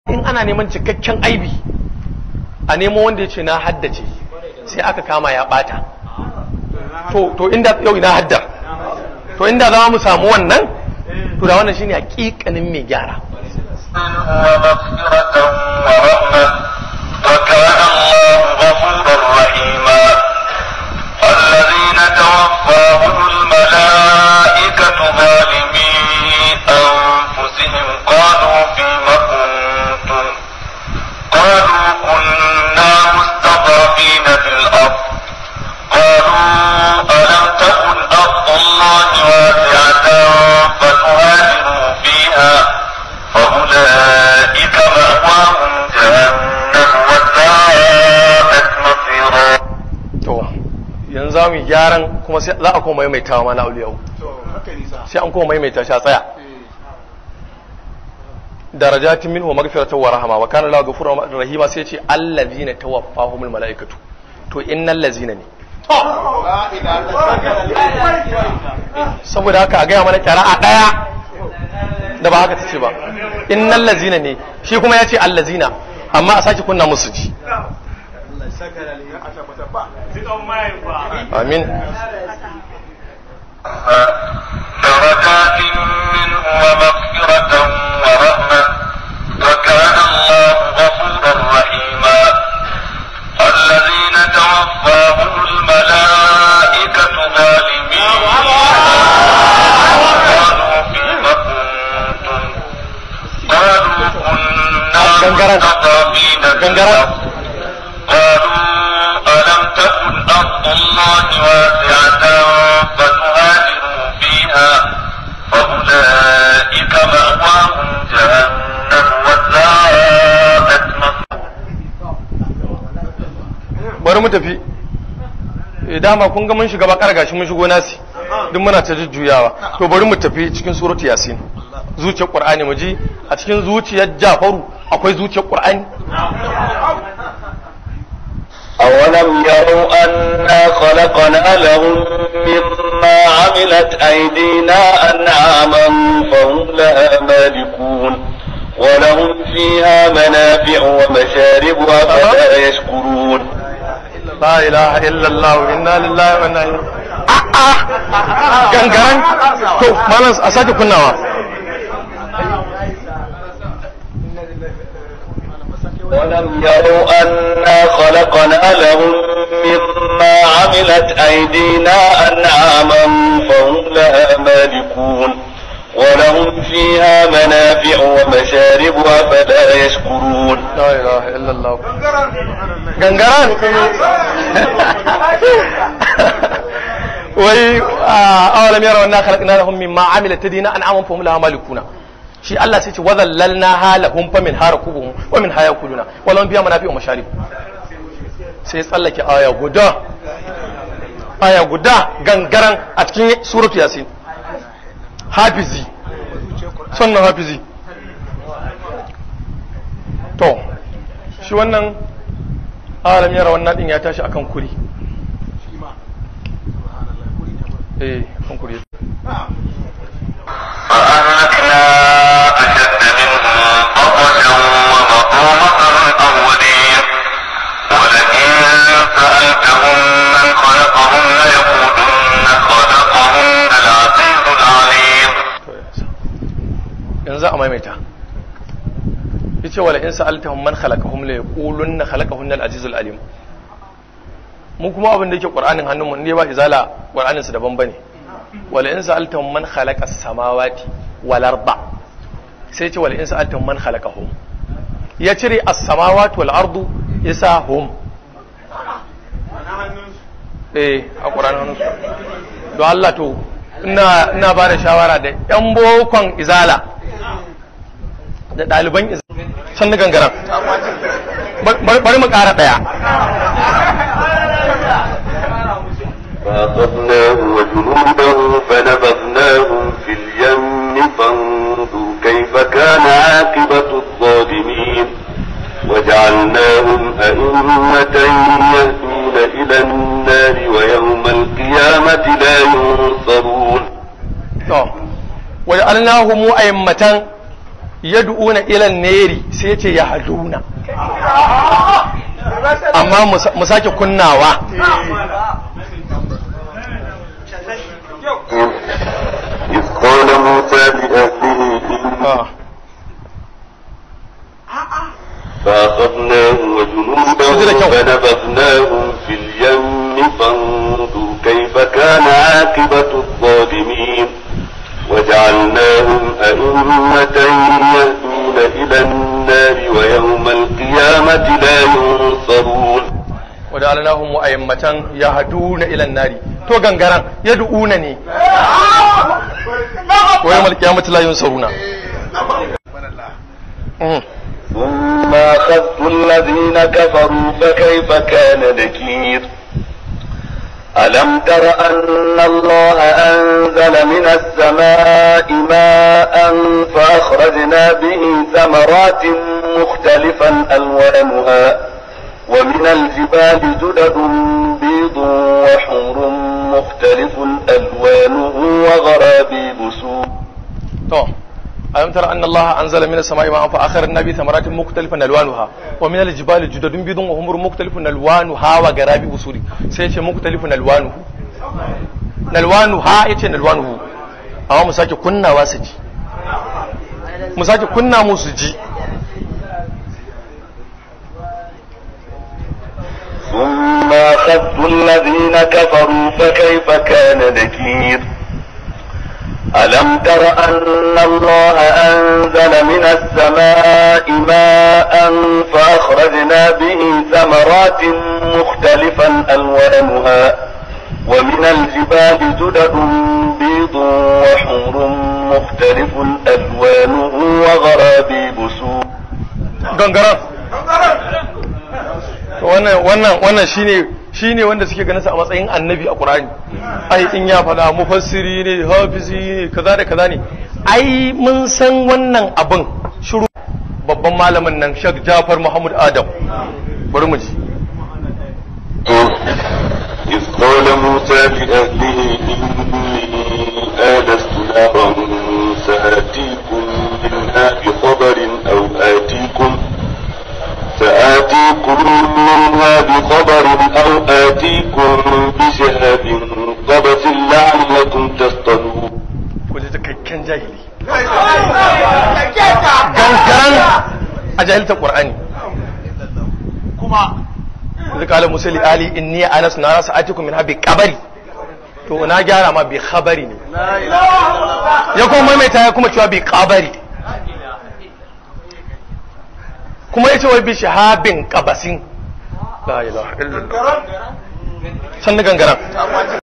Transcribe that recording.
in ana neman cikakken aibi a nemo wanda ya ce na haddace sai aka kama ya bata to to inda yau ina haddar to inda za mu samu wannan to da wannan shine hakikanin mai gyara ومغفرة ورحمة وكان الله غفورا رحيما الذين توفاهم الملائكة ظالمي أنفسهم قالوا فيم كنتم قالوا كنا مستضعفين في الأرض قالوا ألم تكن أرض الله واسعة فتهاجروا فيها فأولئك مأواهم جهنم وساءت مصيرا to yanzu za mu yi gyaran kuma sai za a koma maimaitawa ma na auliyau sai an koma maimaita shi a tsaya darajatin minhu magfiratan wa rahama wa kana lahu ghafurur rahima sai ce allazina tawaffahumul malaikatu to innal lazina ne saboda haka a gaya mana a daya da ba haka ta ce ba innal lazina ne shi kuma ya ce allazina amma a sake kunna musu ji amin درجات منه ومغفرة ورحمة وكان الله غفورا رحيما الذين توفاهم الملائكة ظالمين قالوا فيم كنتم قالوا كنا غنغرة. مستضعفين في غنغرة. الأرض قالوا ألم تكن أرض الله واسعة فتهاجروا فيها فأولئك مأواهم جهنم وساءت مصيرا bari mu tafi Eh, dama kun ga mun shiga bakar gashi mun shigo nasi duk muna ta jujjuyawa to bari mu tafi cikin suratu yasin zuciyar qur'ani mu ji a cikin zuciyar jafaru akwai zuciyar qur'ani أولم يروا أنا خلقنا لهم مما عملت أيدينا أنعاما فهم لها مالكون ولهم فيها منافع ومشارب أفلا يشكرون la ilaha illallah inna lillahi wa inna ilaihi a'a gangaran to malam a sake kunnawa ولم يروا أنا خلقنا لهم مما عملت أيدينا أنعاما فهم لها مالكون ولهم فيها منافع ومشارب أفلا يشكرون la ilaha illallah gangaran wai awalam yara wannan khalaqna lahum mimma amilat tadina an'aman fahum laha malikuna shi Allah sai ce wa zallalna halahum fa min harakubuhum wa min hayakuluna wa lahum biya manafi'u masharib sai tsallake aya guda aya guda gangaran a cikin suratu yasin hafizi sannan hafizi to shi wannan alam yara wannan din ya tashi akan kuri eh kan kuri فأهلكنا أشد منهم بطشا ومضوا مطر الأولين ولئن سألتهم من خلقهم ليقولن خلقهن العزيز العليم To, yanzu a maimaita yace wala in sa'altahum man khalaqahum la yaqulunna khalaqahunna al-azizul alim mu kuma abin da yake qur'anin hannunmu ne ba izala qur'anin su daban bane wala in sa'altahum man khalaqa as-samawati wal arda sai yace wala in sa'altahum man khalaqahum ya cire as-samawati wal ardu yasa hum eh a qur'anin hannunsu don Allah to ina ina ba da shawara da yan bokon izala da ɗaliban izala san gangaren Bar- bari mu ƙara ɗaya فأخذناه وجنوده فنبذناهم في اليم فانظر كيف كان عاقبة الظالمين وجعلناهم أئمة يهدون إلى النار ويوم القيامة لا ينصرون to waje alnahu mu ayyamatan yad'una ila neri sai ce ya haduna amma mu sake kunnawa إذ قال موسى لأهله ah. فأخذناه سجل وجنوده كم. فنبذناهم في اليم فانظر كيف كان عاقبة الظالمين وجعلناهم أئمة يهدون إلى النار ويوم القيامة لا ينصرون wada'alnahum mu'ayyamatan yahduna ila an-nari to gangaran yad'una ne wa yawmal qiyamati la yunsaruna Mm. ثم أخذت الذين كفروا فكيف كان نكير ألم تر أن الله أنزل من السماء ماء فأخرجنا به ثمرات مختلفا ألوانها ومن الجبال جدد بيض وحمر مختلف ألوانه وغرابيب سود to alam tara anna allaha anzala minas samai ma'an fa akharna bi thamaratin mukhtalifan alwanuha wa min aljibali judadun bidun wa humur mukhtalifun alwanuha wa garabi usuri sai yace mukhtalifun alwanuhu nalwanuha yace nalwanuhu amma mu sake kunnawa su ji mu sake kunna mu su ji ثم أخذت الذين كفروا فكيف كان نكير ألم تر أن الله أنزل من السماء ماء فأخرجنا به ثمرات مختلفا ألوانها ومن الجبال جدد بيض وحمر مختلف ألوانه وغرابيب سود gangaran To wannan wannan wannan shine shine wanda suke ganin sa a matsayin annabi a Qur'ani ai in ya fada mufassiri ne hafizi ne kaza da kaza ne ai mun san wannan abin shiru babban malamin nan Sheikh Jafar Muhammad Adam bari mu ji إذ قال موسى لأهله إني آنست نارا سآتيكم منها بخبر أو آتيكم سآتيكم منها بخبر أو آتيكم بشهاب قبس لعلكم تصطلون ku ji cikakken jahili gangaran a jahilta Qur'ani kuma zai kala musa li ali inni anas na sa'atikum min habi kabari to na gyara ma bi khabari ne ya kuma maimaita ya kuma cewa bi kabari kuma yace wai bi shahabin qabasin la ilaha illallah san gangaran